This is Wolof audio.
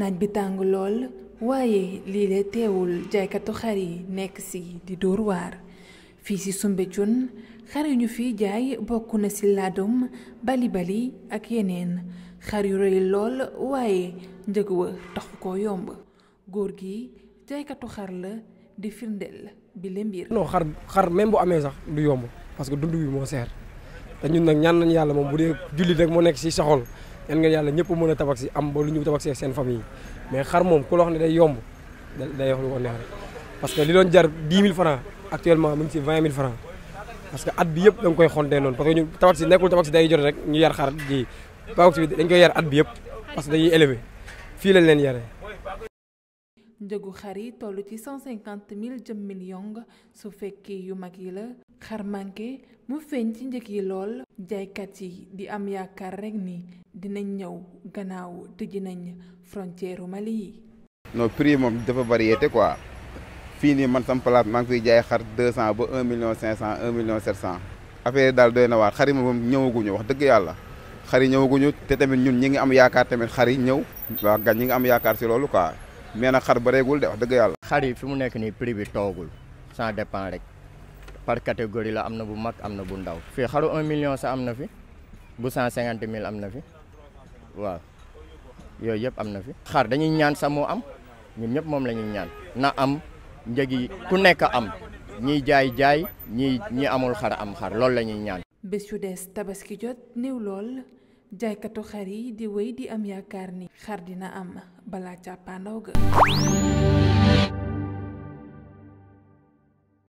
naaj bi tàng lool waaye lii de teewul jaaykatu xar yi nekk ci di dóor waar fii ci Soumbédioune xar yu ñu fiy jaay bokk na ci laadum bali bali ak yeneen xar yu rëy lool waaye njëg wa taxu ko yomb góor gi jaaykatu xar la di firndeel bi le mbir non xar xar même bu amee sax du yomb parce que dund bi moo seer te ñun nag ñaan nañ yàlla moom bu dee jullit rek moo nekk ci soxol ñaan nga yàlla ñëpp mën a tabax ci am ba lu ñu tabax ci seen famille mais xar moom ku la wax ne day yomb day wax lu ko neex rek parce que li doon jar 10 000 francs actuellement mu ngi ci 20 000 francs parce que at bi yëpp da nga koy xontee noonu parce que ñu tabax ci nekkul tabax ci day jot rek ñu yar xar ji tabax ci bi dañ koy yar at bi yëpp parce que dañuy élevé fii lañ leen yaree njëgu xar yi toll ci 150 000 jëm million su fekkee yu mag yi la xar manqué mu feeñ ci njëg yi lool jaaykat yi di am yaakaar rekk ni dinañ ñëw gannaaw tëji nañ frontière Mali yi. non prix yi moom dafa variété quoi fii nii man sam place maa ngi fiy jaay xar 200 ba 1 million 500 1 million 700 affaire yi daal doy na waar xar yi moom ñëwaguñu wax dëgg yàlla xar yi ñëwaguñu te tamit ñun ñi ngi am yaakaar tamit xar yi ñëw waa gan ñi ngi am yaakaar si loolu quoi mais nag xar bareegul de wax dëgg yàlla. xar yi fi mu nekk nii prix bi toogul ça dépend rek par catégorie la am na bu mag am na bu ndaw. fii xaru 1 million sa am na fi bu 150 000 am na fi waaw yooyu yëpp am na fi. xar dañuy ñaan sax moo am ñun ñëpp moom la ñuy ñaan na am njëg yi ku nekk am ñiy jaay jaay ñi ñi amul xar am xar loolu la ñuy ñaan. bés yu des tabaski jot néew lool jaaykatu xar yi di wéy di am yaakaar ni xar dina am balaa càppaandaw ga